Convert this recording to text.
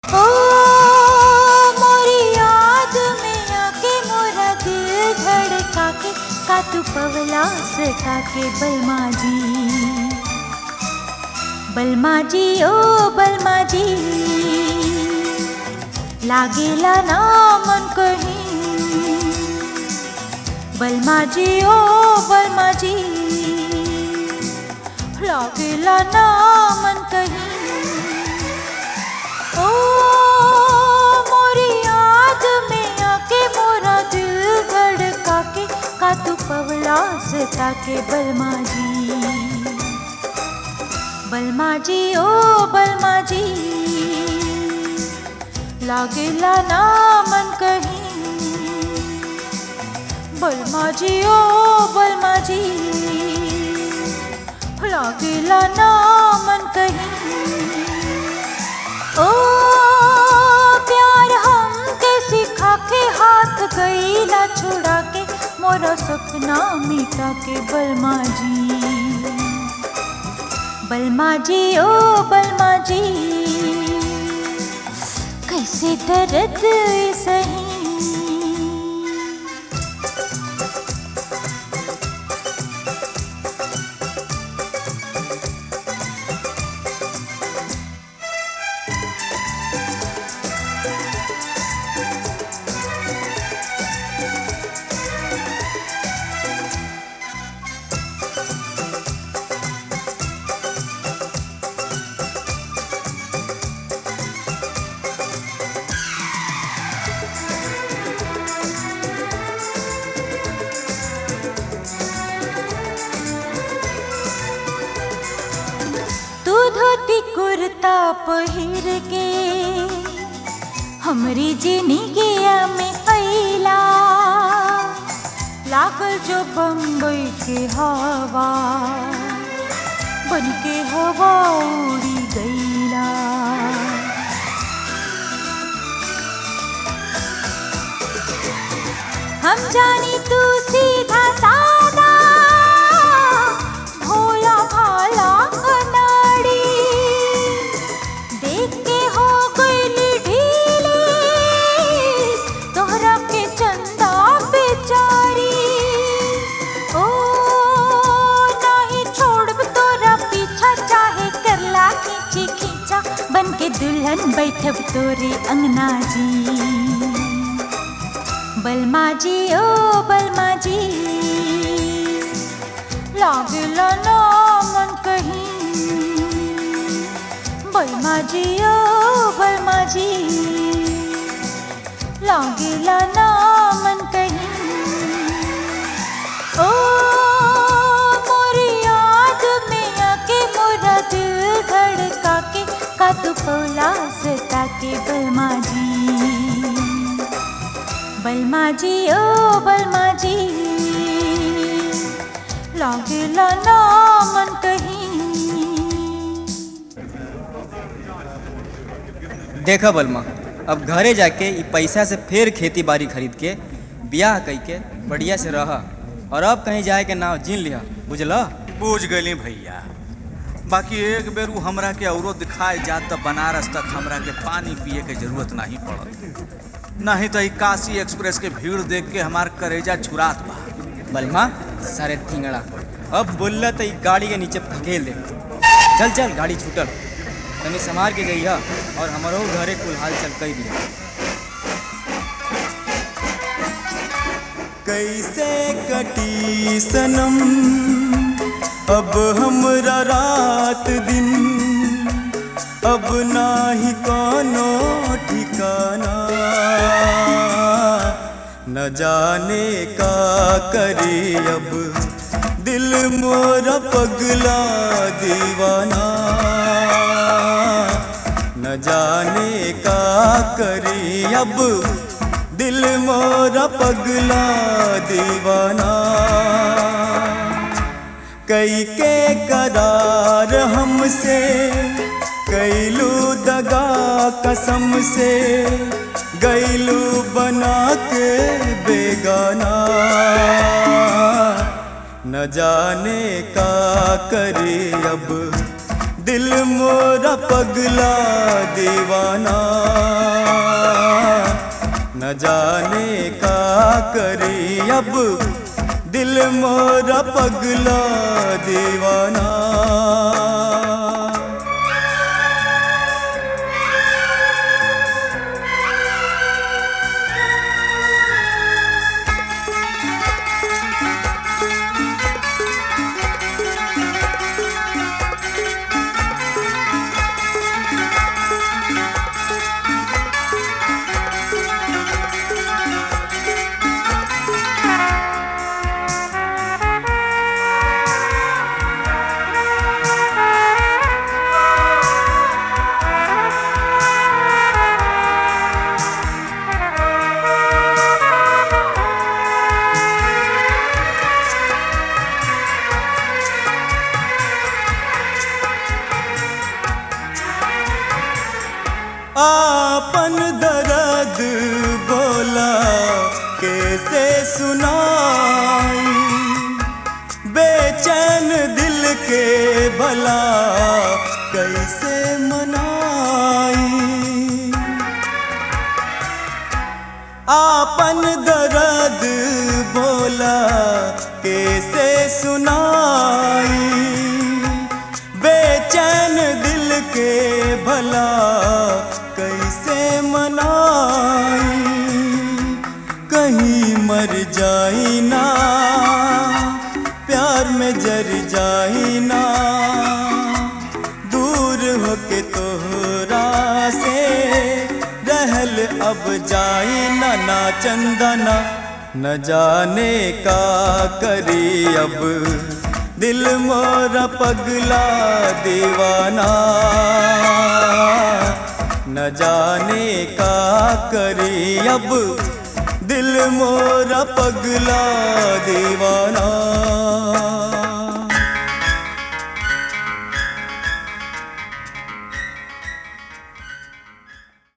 ओ मोरी याद में आके मोरा दिल धड़का के का तू पवला सका के बलमा जी बलमा जी ओ बलमा जी लागेला ना मन कहीं बलमा जी ओ बलमा जी लागेला ना मन कहीं ओ मोरी याद में आके मोरा दिल धड़का के का तू पवला सता के बलमा जी बलमा जी ओ बलमा जी लागेला ना मन कहीं बलमा जी ओ बलमा जी लागेला ना मन कहीं ओ प्यार हम के सिखा के हाथ गईला छुड़ा के मोरा सपना मिटा के बलमा जी बलमा जी ओ बलमा जी कैसे दर्द सही तू धोती कुर्ता पहिर के हमरी जिंदगिया में अइला लागल जो बम्बई के हवा बन के हवा उड़ी गईला हम जानी तू सीधा सादा भोला भाला अनाड़ी देख के हो गईली ढीली तोहरा के चंदा बेचारी ओ नहीं छोड़ब तोरा पीछा चाहे करला खींची खींचा बन के दुल्हन बैठब तोरे अंगना जी बलमा जी ओ बलमा जी लागेला ना मन कहीं बलमा जी ओ बलमा जी लागेला ना मन कहीं ओ मोरी याद में आके मोरा दिल धड़का के का तू पौला सता के बलमा जी बलमा जी ओ बलमा जी लागेला ना मन कहीं देखा बलमा अब घरे जाके ई पैसा से फिर खेती बाड़ी खरीद के ब्याह कई के बढ़िया से रह और अब कहीं जाए के नाव जीन लिहा बुझल बूझ गई भैया बाकी एक बेर उ हमरा के औरो दिखाए जात त बनारस तक हमरा के पानी पिए के जरूरत नहीं पड़त नहीं तो ई काशी एक्सप्रेस के भीड़ देख के हमार करेजा छुरात बा बलमा सारे थिंगड़ा अब बोलला तो ई गाड़ी के नीचे धकेल दे चल चल गाड़ी छूटल तनी संभाल के गई है और हमारो घरे कुल हाल चल कई दिया कैसे कटी सनम अब हमरा रात दिन अब नाही कोनो ठिकाना न जाने का करे अब दिल मोरा पगला दीवाना न जाने का करे अब दिल मोरा पगला दीवाना कई के करार हमसे कैलू दगा कसम से गैलू बना के बेगाना न जाने का करे अब दिल मोरा पगला दीवाना न जाने का करी अब दिल मोरा पगला दीवाना आपन दर्द बोला कैसे सुनाई बेचैन दिल के भला कैसे मनाई आपन दर्द बोला कैसे सुनाई बेचैन दिल के भला कैसे मनाई कहीं मर जाई ना प्यार में जर जाई ना दूर होके तोहरा से रहल अब जाई ना ना चंदना न जाने का करी अब दिल मोरा पगला दीवाना न जाने का करी अब दिल मोरा पगला दीवाना